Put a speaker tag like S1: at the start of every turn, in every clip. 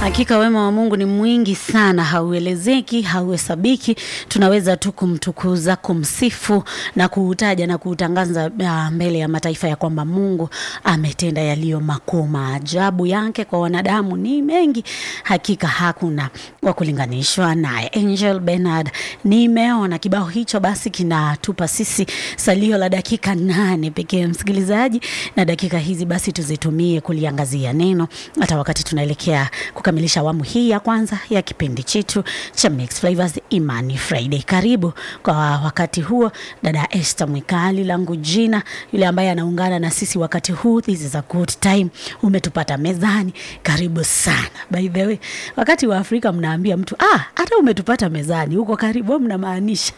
S1: Hakika wema wa Mungu ni mwingi sana, hauelezeki, hauhesabiki. Tunaweza tu kumtukuza, kumsifu na kuutaja na kuutangaza ah, mbele ya mataifa ya kwamba Mungu ametenda yaliyo makuu. Maajabu yake kwa wanadamu ni mengi, hakika hakuna wa kulinganishwa naye. Angel Bernard, nimeona kibao hicho, basi kinatupa sisi salio la dakika nane pekee, msikilizaji, na dakika hizi basi tuzitumie kuliangazia neno, hata wakati tunaelekea kukamilisha awamu hii ya kwanza ya kipindi chetu cha Mixed Flavors Imani Friday. Karibu kwa wakati huo, dada Esther Mwikali, langu jina, yule ambaye anaungana na sisi wakati huu. This is a good time, umetupata mezani, karibu sana. By the way, wakati wa Afrika mnaambia mtu ah, hata umetupata mezani, huko karibu, mnamaanisha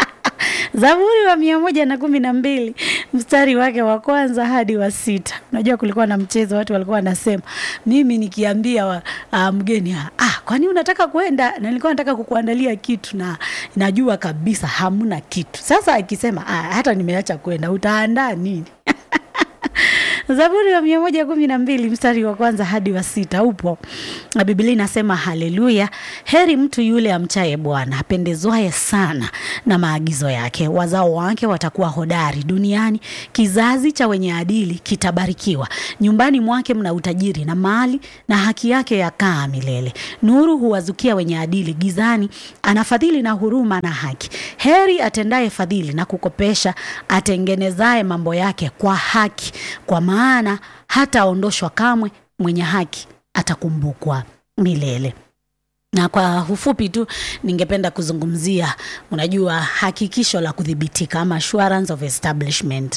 S1: Zaburi wa mia moja na kumi na mbili mstari wake wa kwanza hadi wa sita. Unajua kulikuwa na mchezo, watu walikuwa wanasema, mimi nikiambia wa, uh, mgeni ah, kwani unataka kwenda, na nilikuwa nataka kukuandalia kitu na najua kabisa hamna kitu. Sasa akisema ah, hata nimeacha kwenda, utaandaa nini? Zaburi wa mia moja kumi na mbili mstari wa kwanza hadi wa sita upo na Biblia inasema haleluya, heri mtu yule amchaye Bwana, apendezwaye sana na maagizo yake. Wazao wake watakuwa hodari duniani, kizazi cha wenye adili kitabarikiwa. Nyumbani mwake mna utajiri na mali, na haki yake yakaa milele. Nuru huwazukia wenye adili, gizani anafadhili na huruma na haki. Heri atendaye fadhili na kukopesha, atengenezaye mambo yake kwa haki, kwa maana hataondoshwa kamwe, mwenye haki atakumbukwa milele. Na kwa ufupi tu ningependa kuzungumzia, unajua, hakikisho la kudhibitika ama assurance of establishment.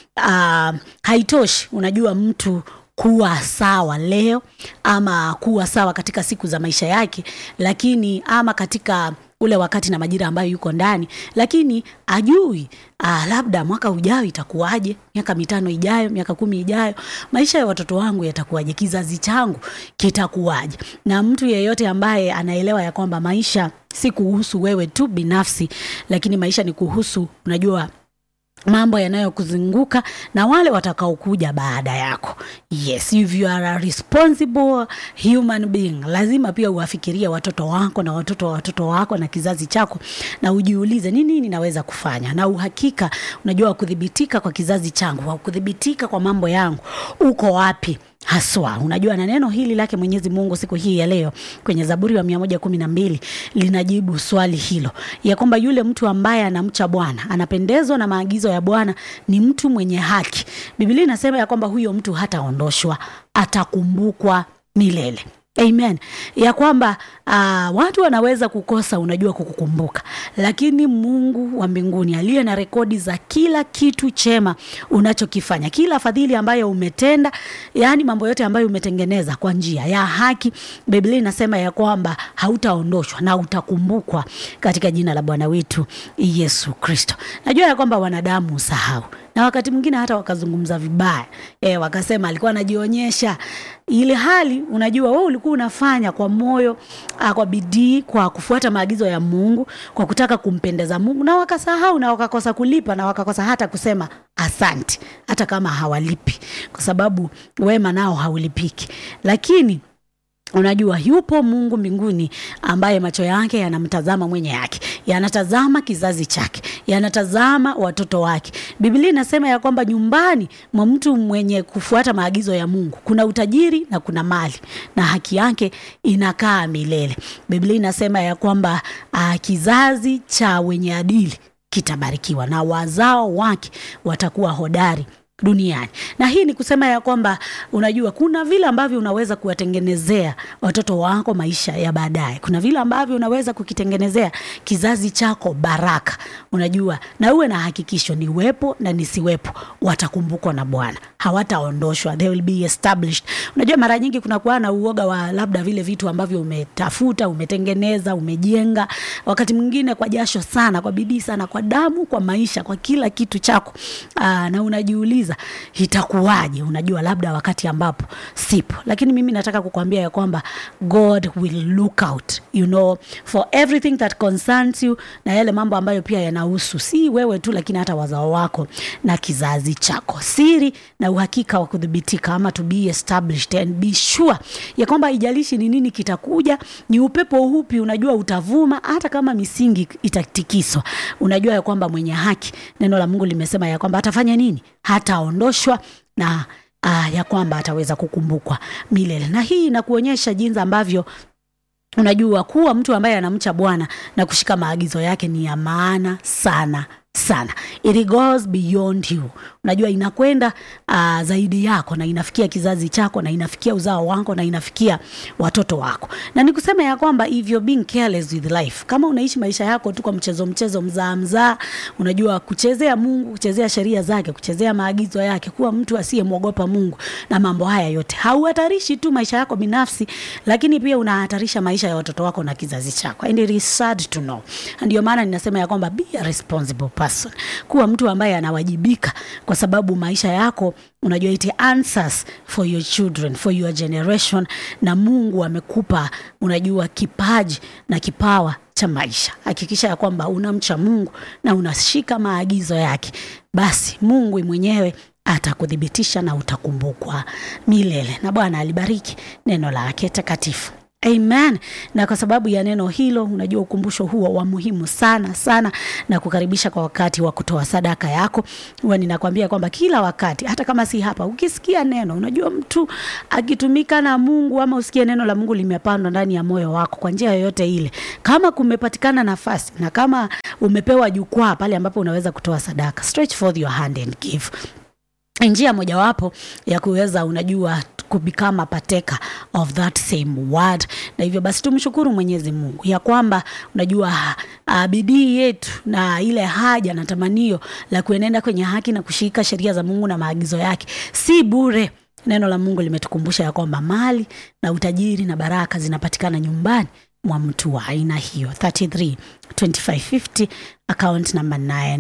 S1: Uh, haitoshi, unajua mtu kuwa sawa leo ama kuwa sawa katika siku za maisha yake, lakini ama katika ule wakati na majira ambayo yuko ndani, lakini ajui ah, labda mwaka ujao itakuwaje, miaka mitano ijayo, miaka kumi ijayo, maisha ya watoto wangu yatakuwaje, kizazi changu kitakuwaje. Na mtu yeyote ambaye anaelewa ya kwamba maisha si kuhusu wewe tu binafsi, lakini maisha ni kuhusu, unajua mambo yanayokuzunguka na wale watakaokuja baada yako. Yes, if you are a responsible human being, lazima pia uwafikirie watoto wako na watoto wa watoto wako na kizazi chako, na ujiulize ni nini naweza kufanya. Na uhakika, unajua, kudhibitika kwa kizazi changu au kudhibitika kwa mambo yangu uko wapi haswa unajua, na neno hili lake Mwenyezi Mungu siku hii ya leo kwenye Zaburi wa mia moja kumi na mbili linajibu swali hilo ya kwamba yule mtu ambaye anamcha Bwana, anapendezwa na maagizo ya Bwana, ni mtu mwenye haki. Biblia inasema ya kwamba huyo mtu hataondoshwa, atakumbukwa milele. Amen. Ya kwamba uh, watu wanaweza kukosa, unajua, kukukumbuka, lakini Mungu wa mbinguni aliye na rekodi za kila kitu chema unachokifanya, kila fadhili ambayo umetenda, yaani mambo yote ambayo umetengeneza kwa njia ya haki, Biblia inasema ya kwamba hautaondoshwa na utakumbukwa katika jina la Bwana wetu Yesu Kristo. Najua ya kwamba wanadamu usahau na wakati mwingine hata wakazungumza vibaya e, wakasema alikuwa anajionyesha, ili hali unajua wewe ulikuwa unafanya kwa moyo a, kwa bidii, kwa kufuata maagizo ya Mungu, kwa kutaka kumpendeza Mungu, na wakasahau na wakakosa kulipa na wakakosa hata kusema asante, hata kama hawalipi, kwa sababu wema nao haulipiki, lakini Unajua, yupo Mungu mbinguni ambaye macho yake yanamtazama mwenye yake, yanatazama kizazi chake, yanatazama watoto wake. Biblia inasema ya kwamba nyumbani mwa mtu mwenye kufuata maagizo ya Mungu kuna utajiri na kuna mali na haki yake inakaa milele. Biblia inasema ya kwamba uh, kizazi cha wenye adili kitabarikiwa na wazao wake watakuwa hodari duniani. Na hii ni kusema ya kwamba unajua, kuna vile ambavyo unaweza kuwatengenezea watoto wako maisha ya baadaye. Kuna vile ambavyo unaweza kukitengenezea kizazi chako baraka, unajua, na uwe na hakikisho, niwepo na nisiwepo, watakumbukwa na Bwana, hawataondoshwa, they will be established. Unajua, mara nyingi kuna kuwa na uoga wa labda vile vitu ambavyo umetafuta, umetengeneza, umejenga, wakati mwingine kwa jasho sana, kwa bidii sana, kwa damu, kwa maisha, kwa kila kitu chako. Aa, na unajiuliza unajiuliza itakuwaje unajua labda wakati ambapo sipo lakini mimi nataka kukwambia ya kwamba god will look out you know for everything that concerns you na yale mambo ambayo pia yanahusu si wewe tu lakini hata wazao wako na kizazi chako siri na uhakika wa kudhibitika ama to be established and be sure ya kwamba haijalishi ni nini kitakuja ni upepo upi unajua utavuma hata kama misingi itatikiswa unajua ya kwamba mwenye haki neno la mungu limesema ya kwamba atafanya nini hataondoshwa na uh, ya kwamba ataweza kukumbukwa milele na hii inakuonyesha jinsi ambavyo unajua kuwa mtu ambaye anamcha bwana na kushika maagizo yake ni ya maana sana sana it goes beyond you unajua inakwenda uh, zaidi yako na inafikia kizazi chako na inafikia uzao wako na inafikia watoto wako na nikusema ya kwamba if you're being careless with life kama unaishi maisha yako tu kwa mchezo mchezo mzaa mzaa unajua kuchezea mungu kuchezea sheria zake kuchezea maagizo yake kuwa mtu asiyemwogopa mungu na mambo haya yote hauhatarishi tu maisha yako binafsi lakini pia unahatarisha maisha ya watoto wako na kizazi chako and it is sad to know ndio maana ninasema ya kwamba be a responsible person kuwa mtu ambaye anawajibika kwa sababu maisha yako unajua it answers for your children for your generation na mungu amekupa unajua kipaji na kipawa cha maisha hakikisha ya kwamba unamcha mungu na unashika maagizo yake basi mungu mwenyewe atakuthibitisha na utakumbukwa milele na bwana alibariki neno lake takatifu amen na kwa sababu ya neno hilo unajua ukumbusho huo wa muhimu sana sana na kukaribisha kwa wakati wa kutoa sadaka yako huwa ninakwambia kwamba kila wakati hata kama si hapa ukisikia neno unajua mtu akitumika na mungu ama usikie neno la mungu limepandwa ndani ya moyo wako kwa njia yoyote ile kama kumepatikana nafasi na kama umepewa jukwaa pale ambapo unaweza kutoa sadaka stretch forth your hand and give njia mojawapo ya kuweza unajua kubecome a partaker of that same word na hivyo basi tumshukuru mwenyezi mungu ya kwamba unajua uh, bidii yetu na ile haja na tamanio la kuenenda kwenye haki na kushika sheria za mungu na maagizo yake si bure neno la mungu limetukumbusha ya kwamba mali na utajiri na baraka zinapatikana nyumbani mwa mtu wa aina hiyo 33 2550 account number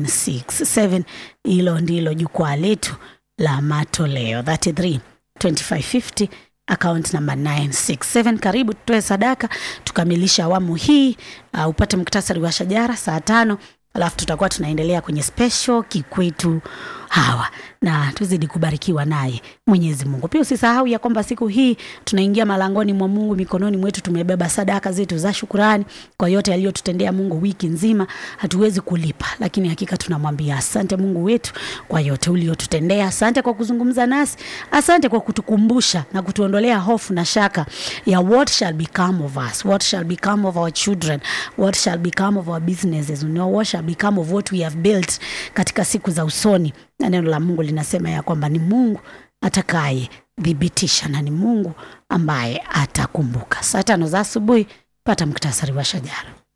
S1: 967 hilo ndilo jukwaa letu la matoleo 33 2550 account number 967 karibu tutoe sadaka tukamilisha awamu hii uh, upate muktasari wa shajara saa tano alafu tutakuwa tunaendelea kwenye special kikwetu hawa na tuzidi kubarikiwa naye mwenyezi mungu pia usisahau ya kwamba siku hii tunaingia malangoni mwa mungu mikononi mwetu tumebeba sadaka zetu za shukurani kwa yote aliyotutendea mungu wiki nzima hatuwezi kulipa lakini hakika tunamwambia asante mungu wetu kwa yote uliotutendea asante kwa kuzungumza nasi asante kwa kutukumbusha na kutuondolea hofu na shaka ya what shall become of us what shall become of our children what shall become of our businesses you know, what shall become of what we have built katika siku za usoni na neno la mungu linasema ya kwamba ni mungu atakaye thibitisha na ni mungu ambaye atakumbuka saa tano za asubuhi pata muktasari wa shajara